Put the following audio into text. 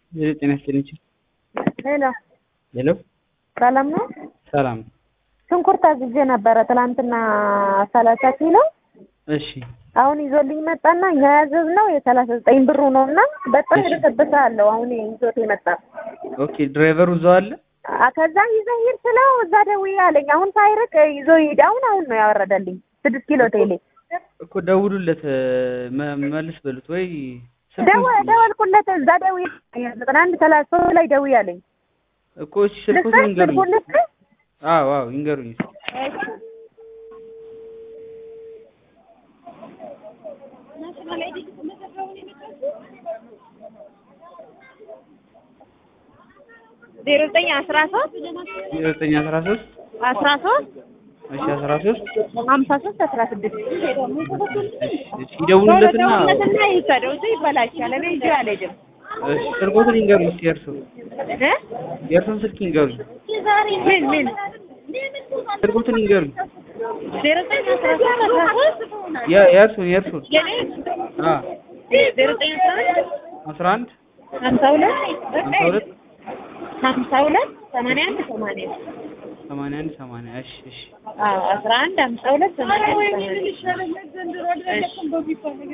ጤና ይስጥልኝ። ሄሎ ሄሎ ሰላም ነው? ሰላም። ሽንኩርት አዝዤ ነበረ ትላንትና ሰላሳ ኪሎ እሺ አሁን ይዞልኝ መጣና እኛ ያዘዝነው የሰላሳ ዘጠኝ ብሩ ነው እና በጣም የተጠበሰ አለው አሁን ይዞት የመጣ ኦኬ። ድራይቨሩ እዛው አለ? አ- ከዛ ይዘህ ሂድ ስለው እዛ ደውዬ አለኝ። አሁን ሳይርቅ ይዞ ሂድ። አሁን አሁን ነው ያወረደልኝ ስድስት ኪሎ ቴሌ እኮ ደውሉለት፣ መ- መልስ በሉት ወይ ስልኩን ደወ ደወልኩለት እዛ ደውዬ ዘጠና አንድ ሰላሳ ሶስት ላይ ደውዬ አለኝ። እኮ እሺ፣ ስልኩን ልስጥህ? ይንገሩኝ። ስልኩን ልስጥህ? አዎ አዎ ይንገሩኝ። ዜሮ ዘጠኝ አስራ ሶስት ዘጠኝ አስራ ሶስት አስራ ሶስት እሺ አስራ ሶስት ሀምሳ ሶስት አስራ ስድስት እሺ ይደውሉለትና ደውለትና ይውሰደው እሱ ይበላሻል። እኔ ይዤ አልሄድም እሺ ስልኮትን ይንገሩኝ። እስኪ የእርሶ እ የእርሶን ስልክ ይንገሩኝ። ምን ምን ስልኮትን ይንገሩኝ። ዜሮ ዘጠኝ አስራ ሶስት አስራ ሶስት የ- የእርሶን የእርሶን የኔ አ ዜሮ ዘጠኝ አስራ አንድ አስራ አንድ ሀምሳ ሁለት ሀምሳ ሁለት ሀምሳ ሁለት ሰማንያ አንድ ሰማንያ ሰማንያ አንድ ሰማንያ እሺ እሺ አዎ አስራ አንድ ሀምሳ ሁለት ሰማንያ አንድ ሰማንያ እሺ